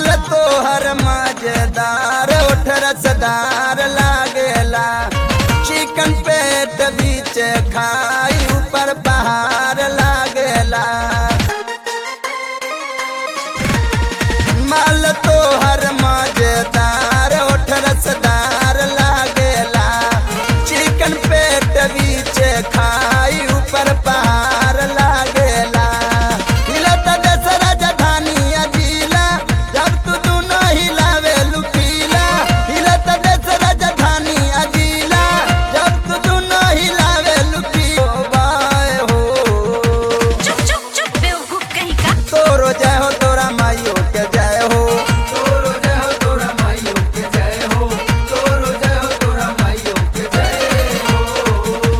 माल तोहर मजेदार उठ रसदार लागेला चिकन पेट बीच खाई ऊपर बहार लागेला माल तोहर मजेदार उठ रसदार लागेला चिकन पेट बीच खाई ऊपर पहाड़ लागेला हिलत देश राजधानी अजीला जब तू दुनो हिलावे लुकीला हिलत देश राजधानी अजीला जब तू दुनो हिलावे लुकी ओ बाय हो चुप चुप चुप बेवकूफ कहीं का तोरो जय हो तोरा माइयो के जय हो तोरो जय हो तोरा माइयो के जय हो तोरो जय हो तोरा माइयो के जय हो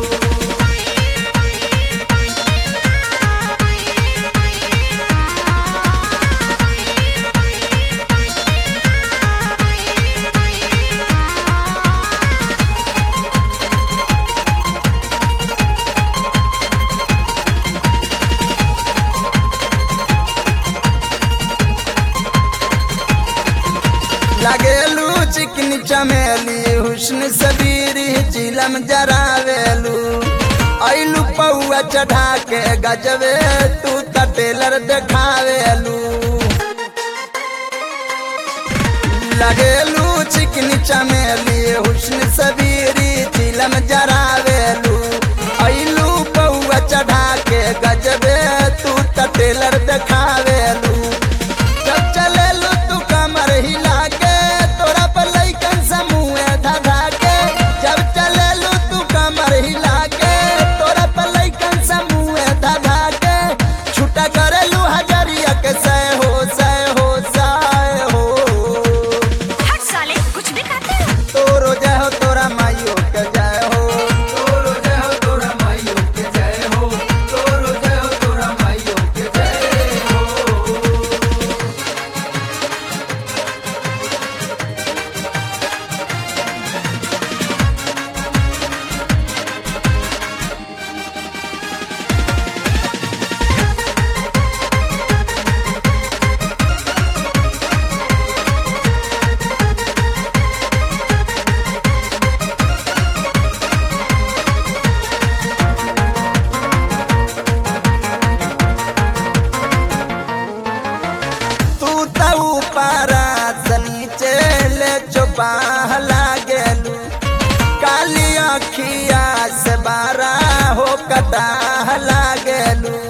लगेलू चिकनी चमेली हुस्न सबीरी चिलम जरावेलू ऐलू पौआ चढ़ा के गजबे तू त टेलर देखावेलू लगेलू चिकनी चमेली हुस्न सबीरी चिलम जरावेलू ऐलू पौआ चढ़ा के गजबे तू त टेलर देखावेलू जब चलेलू तू कमर हिला के तोरा पर लइकन समूह धधा के जब चलेलू तू कमर हिला के तोरा पर लइकन समूह धधा के छुटा करेलू हजरिया के सह हो सह हो सह हो हट साले कुछ भी खाते हो तोरो जय हो तोरा माइयो के जय हो तोरो जय हो तोरा माइयो के जय हो तोरो जय हो तोरा माइयो के जय हो तू त ऊपर से नीचे ले चुपाह लागेलू काली अखिया से बारा हो कटाह लागेलू